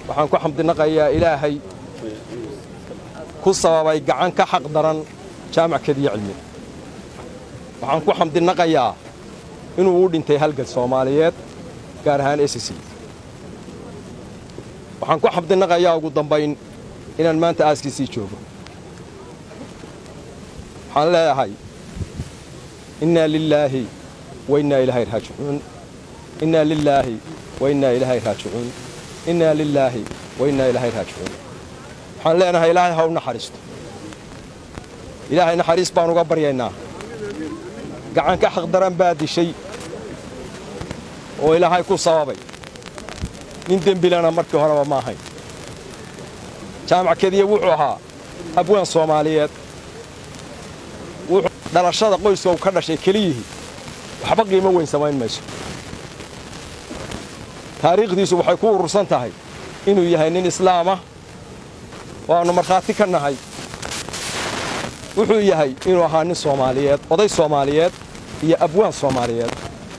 waxaan ku xamdinaqayaa ilaahay ku sababay gacan ka xaq daran jaamac kediya cilmi waxaan ku xamdinaqayaa inuu u dhintay halgad soomaaliyeed gaar ahaan ss waxaan ku xamdinaqayaa ugu dambayn inaan maanta aaskiisii joogo waxaan leeyahay innaa lilaahi wa innaa ilaahay raajicuun innaa lilaahi wa innaa ilaahay raajicuun innaa lilaahi wa innaa ilaahay raajicuun waxaan leenahay ilaahay ha u naxariisto ilaahay naxariis baan uga baryaynaa gacan ka xaqdaran baa dishay oo ilaahay ku sababay nin dembilana markii horeba ma ahayn jaamac kediya wuxuu ahaa abwaan soomaaliyeed dhalashada qoyska uu ka dhashay keliyihii waxba qiimo weyn samayn mayso taariikhdiisu waxay ku urursan tahay inuu yahay nin islaamah waannu markhaati ka nahay wuxuu yahay inuu ahaa nin soomaaliyeed oday soomaaliyeed iyo abwaan soomaaliyeed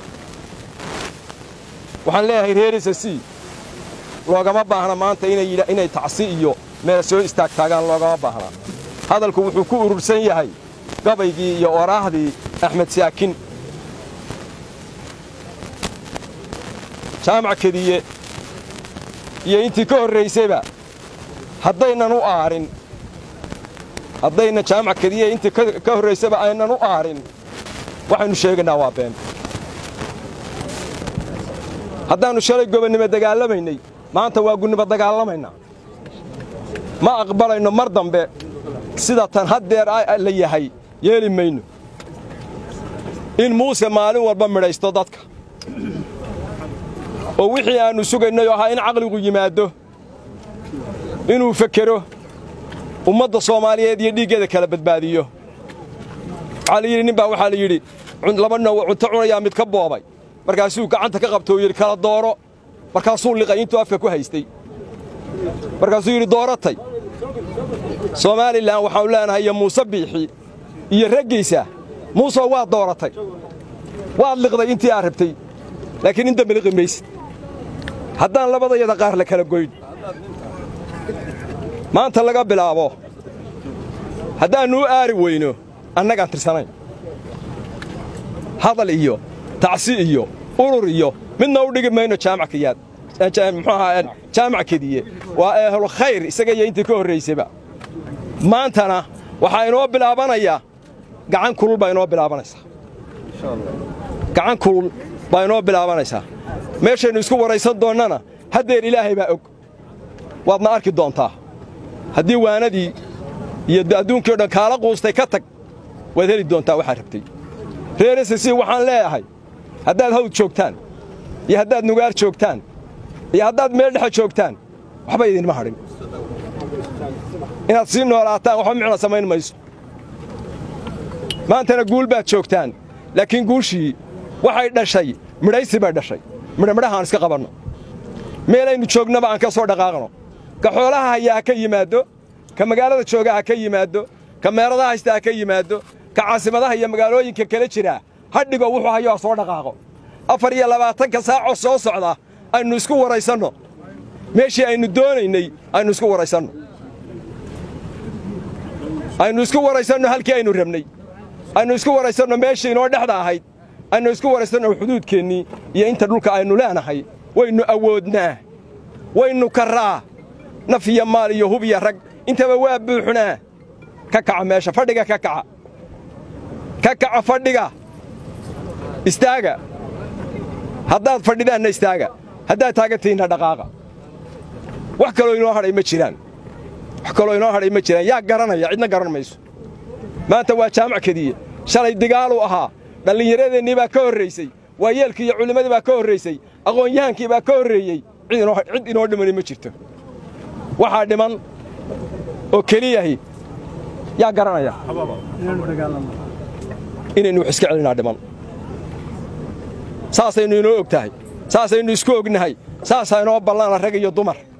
waxaan leeyahay reerisa c loogama baahna maanta inay tacsi iyo meel soo istaagtaagaan loogama baahna hadalku wuxuu ku urursan yahay gabaygii iyo oraahdii axmed saakin jaamac kediye iyo intii ka horraysayba haddaynan u aarin haddayna jaamac kediye intii ka horraysayba aynan u aarin waxaynu sheegaynaa waa been haddaannu shalay gobonnimo dagaalamaynay maanta waa gunnimo dagaalamaynaa ma aqbalayno mar dambe sida tan haddeer la yahay yeeli mayno in muuse maalin walba midhaysto dadka oo wixii aannu sugaynay oo ahaa in caqligu yimaaddo inuu fekero ummadda soomaaliyeed iyo dhiiggeeda kala badbaadiyo waxaa la yidhi nin baa waxaa la yidhi laba noowa cunto cunayaa mid ka boobay markaasuu gacanta ka qabto oo yidhi kala dooro markaasuu liqay intuu afka ku haystay markaasuu yidhi dooratay somalilan waxaanu leenahay iyo muuse biixi iyo raggiisa muusoo waad dooratay waad liqday intii aad rabtay laakiin in dambe liqi maysid haddaan labadayada qaar la kala goyn maanta laga bilaabo haddaannu u aari weyno annagaan tirsanayn hadal iyo tacsi iyo urur iyo midna u dhigi mayno jaamackayaad muxuu ahaa jaamac kediye waa ehlu khayr isaga iyo intii ka horraysayba maantana waxaa inoo bilaabanayaa gacan kulul baa inoo bilaabanaysaa gacan kulul baa inoo bilaabanaysaa meeshaynu isku waraysan doonnana haddeer ilaahay baa og waadna arki doontaa haddii waanadii iyo adduunkii o dhan kaala quustay ka tag waad heli doontaa waxaad rabtay reer ss waxaan leeyahay haddaad hawd joogtaan iyo haddaad nugaar joogtaan iyo haddaad meel dhexe joogtaan waxba idinma hadhin inaad sii noolaataan waxba micna samayn mayso maantana guul baad joogtaan laakiin guushii waxay dhashay midhaysi bay dhashay midhamidhaha aan iska qabanno meelaynu joognaba aan ka soo dhaqaaqno ka xoolaha hayaa ha ka yimaaddo ka magaalada jooga ha ka yimaaddo ka meeradaha haysta ha ka yimaaddo ka caasimadaha iyo magaalooyinka kala jiraa ha dhigo wuxuu hayo ha soo dhaqaaqo afar iyo labaatanka saacoo soo socda aynu isku waraysanno meeshii aynu doonaynay aynu isku waraysanno aynu isku waraysanno halkii aynu rabnay aynu isku waraysanno meeshii inoo dhexda ahayd aynu isku waraysanno xuduudkeennii iyo inta dhulka aynu leenahay waynu awoodnaa waynu karraa naf iyo maal iyo hub iyo rag intaba waa buuxnaa ka kaca meesha fadhiga ka kaca ka kaca fadhiga istaaga haddaad fadhidaanna istaaga haddaad taagantihiinna dhaqaaqa wax kaloo inoo hadhay ma jiraan wax kaloo inoo hadhay ma jiraan yaa garanaya cidna garan mayso maanta waa jaamac kediye shalay digaaluu ahaa dhallinyaradeenii baa ka horraysay waayeelkii iyo culimmadii baa ka horraysay aqoon-yahankii baa ka horreeyey cid inoo dhimani ma jirto waxaa dhiman oo keliyahi yaa garanaya inaynu wax iska celinaa dhiman saasaynu inoo og tahay saasaynu isku ognahay saasaa inoo ballana rag iyo dumar